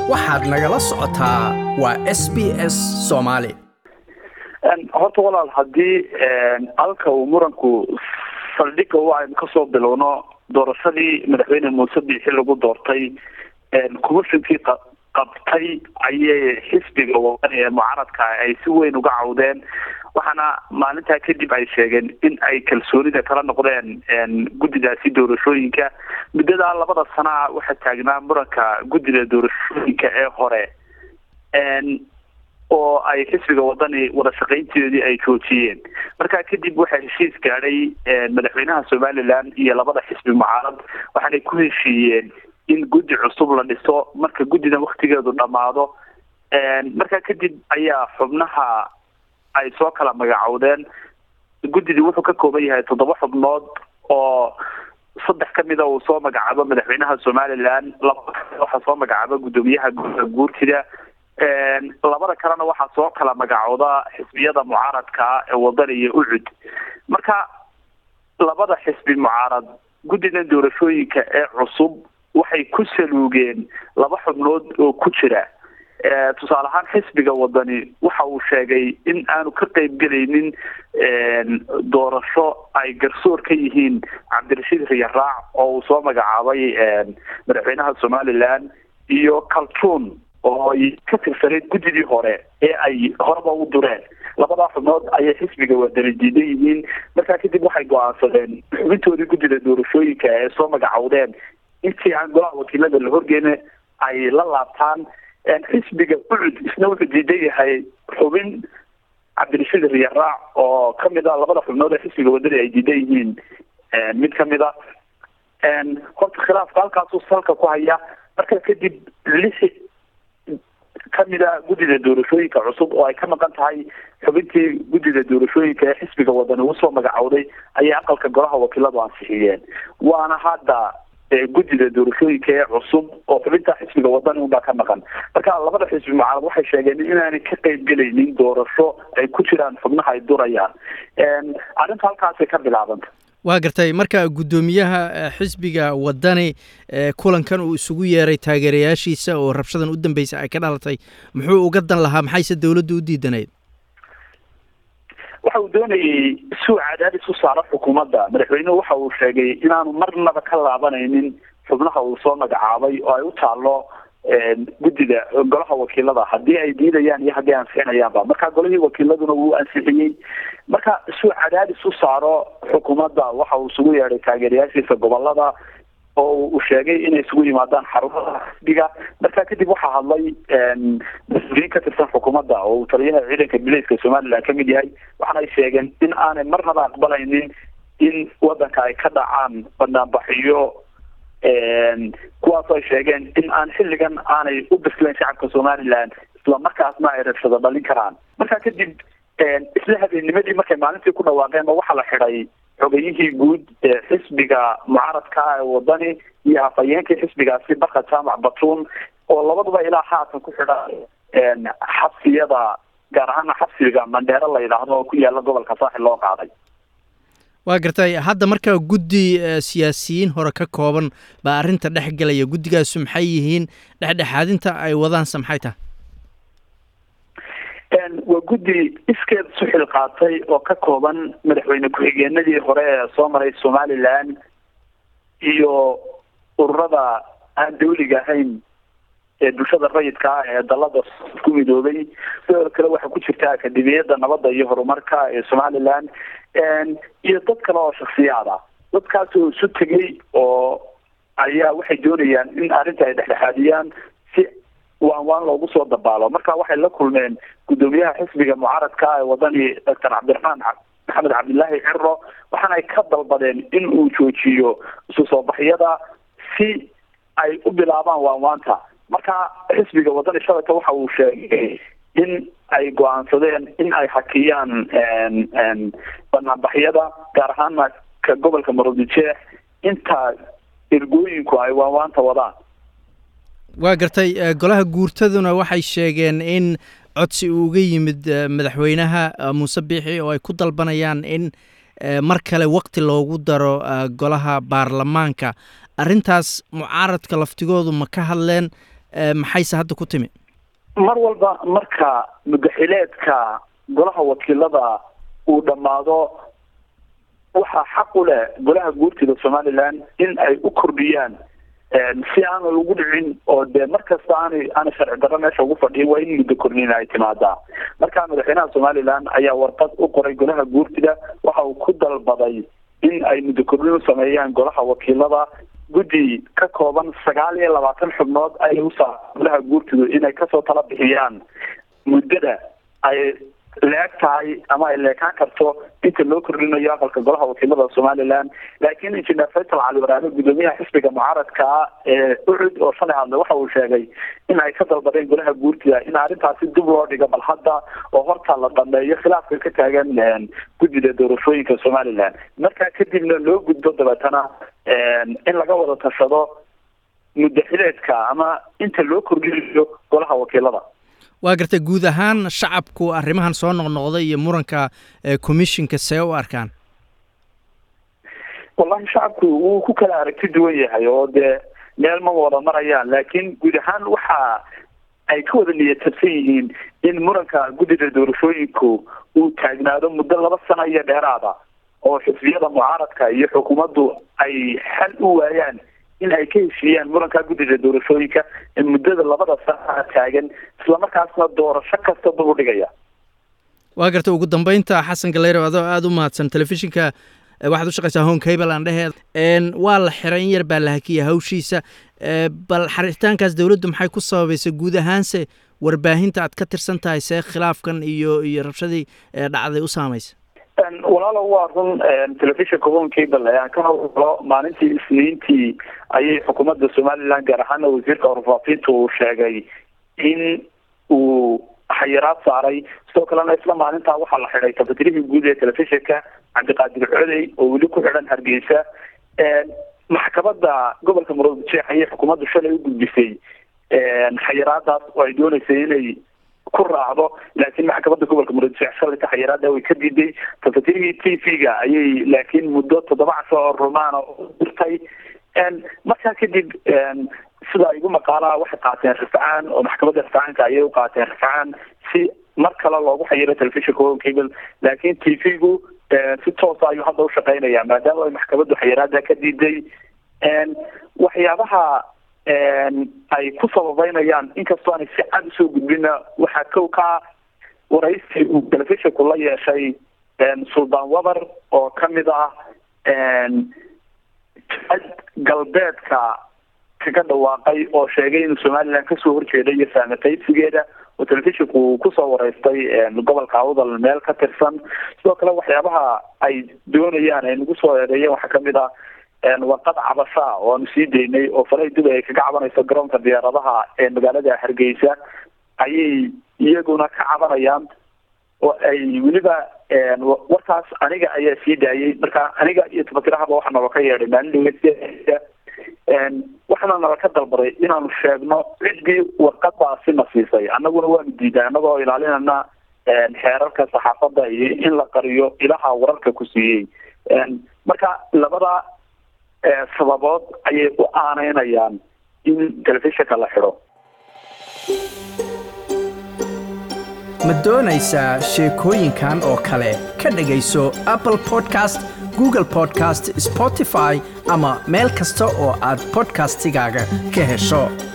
waxaad nagala socotaa waa s b s soomaali horta walaal haddii halka uu muranku saldhigga u aynu kasoo bilowno doorashadii madaxweyne muuse biixi lagu doortay commishonkii qabtay ayay xisbiga wadani ee mucaaradka ay si weyn uga cawdeen waxaana maalintaa kadib ay sheegeen in ay kalsoonida kala noqdeen guddidaasi doorashooyinka muddadaa labada sanaa waxaa taagnaa muranka guddida doorashooyinka ee hore oo ay xisbiga wadani wada shaqaynteedii ay joojiyeen markaa kadib waxaa heshiis gaadhay madaxweynaha somaliland iyo labada xisbi mucaarad waxaanay ku heshiiyeen in guddi cusub la dhiso marka guddidan waktigeedu dhammaado markaa kadib ayaa xubnaha ay soo kala magacowdeen guddidii wuxuu ka kooban yahay toddoba xubnood oo saddex kamida uu soo magacaabo madaxweynaha somaliland laba waxaa soo magacaaba guddoomiyaha gudda guurtida labada kalena waxaa soo kala magacooda xisbiyada mucaaradka ee wadani iyo ucud marka labada xisbi mucaarad guddidan doorashooyinka ee cusub waxay ku saluugeen laba xubnood oo ku jira tusaale ahaan xisbiga wadani waxa uu sheegay in aanu ka qeybgelaynin doorasho ay garsoor ka yihiin cabdirashiid riyaraac oo uu soo magacaabay madaxweynaha somaliland iyo kaltuun oo ay ka tirsaneyd guddidii hore ee ay horeba u dureen labadaa xubnood ayay xisbiga wadani diidan yihiin markaa kadib waxay go-aansadeen xubintoodii guddida doorashooyinka ee soo magacowdeen intii aan golaha wakiilada la horgeena ay la laabtaan xisbiga ucud isna wuxuu diidan yahay xubin cabdirashiid riyaraac oo kamid a labada xubnood ee xisbiga wadani ay diidan yihiin mid kamid a horta khilaafka halkaasuu salka ku haya marka kadib lix kamida guddida doorashooyinka cusub oo ay ka maqan tahay xubintii guddida doorashooyinka ee xisbiga wadani usoo magacowday ayay aqalka golaha wakiiladu ansixiyeen waana hadda guddida doorashooyinka ee cusub oo xubinta xisbiga wadani unbaa ka maqan marka labada xisbi mucaarad waxay sheegeen inaanay ka qeybgelaynin doorasho ay ku jiraan xubnaha ay durayaan arrinta halkaasay ka bilaabanta waa gartay marka guddoomiyaha xisbiga wadani kulankan uu isugu yeeray taageerayaashiisa oo rabshadan u dambeysay ay ka dhalatay muxuu uga dan lahaa maxayse dowladdu u diidanayd waxa uu doonayay suu cadaadis u saaro xukuumadda madaxweynuhu waxa uu sheegay inaanu marnaba ka laabanaynin xubnaha uu soo magacaabay oo ay u taalo guddida golaha wakiilada haddii ay diidayaan iyo haddii ansixinayaanba marka golihii wakiiladuna wuu ansixiyey marka suu cadaadis u saaro xukuumadda waxa uu isugu yeedhay taageerayaashiisa gobolada oo uu sheegay inay isugu yimaadaan xarumaha xisbiga marka kadib waxaa hadlay mas-uuliyiin ka tirsan xukuumadda oo uu taliyaha ciidanka bilayska somaliland kamid yahay waxaana ay sheegeen in aanay marnaba aqbalaynin in wadanka ay ka dhacaan banaanbaxiyo kuwaasoo ay sheegeen in aan xilligan aanay u bislayn shacabka somaliland isla markaasna ay rabshado dhalin karaan markaa kadib isla habeennimadii markay maalintii ku dhawaaqeen oo waxaa la xidhay xogayihii guud ee xisbiga mucaaradka ee wadani iyo afhayeenkii xisbigaasi barka jaamac batuun oo labaduba ilaa haatan ku xidhan xabsiyada gaar ahaana xabsiga mandheero la yidhaahdo oo ku yaala gobolka saaxil loo qaaday waa gartay hadda markaa guddi siyaasiyiin hore ka kooban baa arrinta dhex gelaya guddigaasu maxay yihiin dhexdhexaadinta ay wadaanse maxay tahay waa guddi iskeed isu xil qaatay oo ka kooban madaxweyne ku-xigeenadii hore ee soo maray somaliland iyo ururada aan dawliga ahayn ee bulshada rayidka ah ee dalada ku midoobay sidoo kale waxaa ku jirta akademiyada nabadda iyo horumarka ee somaliland iyo dad kale oo shaksiyaad ah dadkaas oo isu tegay oo ayaa waxay doonayaan in arrinta ay dhexdhexaadiyaan si waan waan loogu soo dabaalo marka waxay la kulmeen guddoomiyaha xisbiga mucaaradka ee wadani doctor cabdiraxmaan maxamed cabdilaahi ciro waxaana ay ka dalbadeen in uu joojiyo isu soo baxyada si ay u bilaabaan waanwaanta marka xisbiga wadani shabaka waxa uu sheegay in ay go-aansadeen in ay hakiyaan banaanbaxyada gaar ahaana ka gobolka maroodijeex inta ergooyinku ay waanwaanta wadaan waa gartay golaha guurtaduna waxay sheegeen in codsi uu uga yimid madaxweynaha muuse biixi oo ay ku dalbanayaan in mar kale wakti loogu daro golaha baarlamaanka arrintaas mucaaradka laftigoodu ma ka hadleen maxayse hadda ku timi mar walba marka mudaxileedka golaha wakiilada uu dhammaado waxaa xaq u leh golaha guurtida somaliland in ay u kordhiyaan si aana lagu dhicin oo dee markasta aanay aanay sharci darro meesha ugu fadhiyin waa in muddo kordhin ay timaadaa marka madaxweynaha somaliland ayaa warqad u qoray golaha guurtida waxa uu ku dalbaday in ay muddo kordhin u sameeyaan golaha wakiilada guddi ka kooban sagaal iyo labaatan xubnood ayay usaa golaha guurtidu inay kasoo tala bixiyaan muddada ay leeg tahay ama ay leekaan karto inta loo kordhinayo aqalka golaha wakiilada somaliland laakiin injineer faysal cali waraame guddoomiyaha xisbiga mucaaradka ah ee ucud oo shalay hadle waxa uu sheegay in ay ka dalbadeen golaha guurtida in arrintaasi dib loo dhigo bal hadda oo horta la dhameeyo khilaafka ka taagan guddida doorashooyinka somaliland markaa kadibna loo gudbo dabeetana in laga wada tashado mudaxileedka ama inta loo kordhinayo golaha wakiilada waa gartay guud ahaan shacabku arrimahan soo noqnoqday iyo muranka commissionka see u arkaan wallahi shacabku wuu ku kala aragti duwan yahay oo dee meel ma wada marayaan laakiin guud ahaan waxa ay ka wada niyatabsan yihiin in muranka guddida doorashooyinku uu taagnaado muddo laba sano iyo dheeraada oo xisbiyada mucaaradka iyo xukuumaddu ay xal u waayaan in ay ka heshiiyaan muranka guddida doorashooyinka ee muddada labada sana taagan islamarkaasna doorasho kasta dub u dhigaya waa garta ugu dambeynta xasan galeyro adoo aada u mahadsan telefishinka waxaad u shaqaysaa hon cable aan dheheed waa la xiray in yar baa la hakiya hawshiisa bal xaritaankaas dowladdu maxay ku sababaysa guud ahaanse warbaahinta aad ka tirsan tahay see khilaafkan iyo iyo rabshadii dhacday u saamaysa walaalo waa run telefishinka hon cable aan ka hawlo maalintii isniintii ayay xukuumadda somaliland gaar ahaana wasiirka warfaafinta uu sheegay in uu xayiraad saaray sidoo kalena isla maalintaa waxaa la xidhay kafatirihii guud ee telefishinka cabdiqaadir codey oo weli ku xidhan hargeysa maxkamadda gobolka murujeex ayay xukuumaddu shalay u gudbisay xayiraadaas oo ay dooneysay inay ku raacdo laakiin maxkamadda gobolka murujeex shalayta xayiraada way ka diiday kafatirihii t v-ga ayay laakiin muddo toddoba casho oo rumaana dirtay markaa kadib sida igu maqaalaha waxay qaateen rifcaan oo maxkamadda rifcaanka ayay u qaateen rifcaan si mar kale loogu xayiro telefishinka hon cable laakiin t v-gu si toosa ayuu hadda ushaqeynaya maadaama ay maxkamaddu xayiraada ka diiday waxyaabaha ay ku sababeynayaan inkastoo aanay si cad usoo gudbina waxaa kow ka waraysi uu telefishinku la yeeshay suldaan wabar oo kamid ah galbeedka kaga dhawaaqay oo sheegay inuu somaliland kasoo horjeeda iyo saamataybsigeeda oo telefishinku uu kusoo wareystay gobolka awdal meel ka tirsan sidoo kale waxyaabaha ay doonayaan ay nagu soo eedeeyeen waxaa kamid ah warqad cabasha oo aanu sii daynay oo falay dubay ay kaga cabanayso garoonka diyaaradaha ee magaalada hargeysa ayay iyaguna ka cabanayaan oo ay weliba warkaas aniga ayaa sii daayay marka aniga iyo tabatirahaba waxaa nala ka yeedhay maalin dhawe waxaana nala ka dalbaday inaanu sheegno ciddii warqadaasi na siisay annaguna waanu diiday annagoo ilaalinana xeerarka saxaafadda iyo in la qariyo ilaha wararka ku siiyey marka labada sababood ayay u aaneynayaan in telefishinka la xidho ma doonaysaa sheekooyinkan oo kale ka dhegayso apple podcast google podcast spotify ama meel kasta oo aad podcastigaaga ka hesho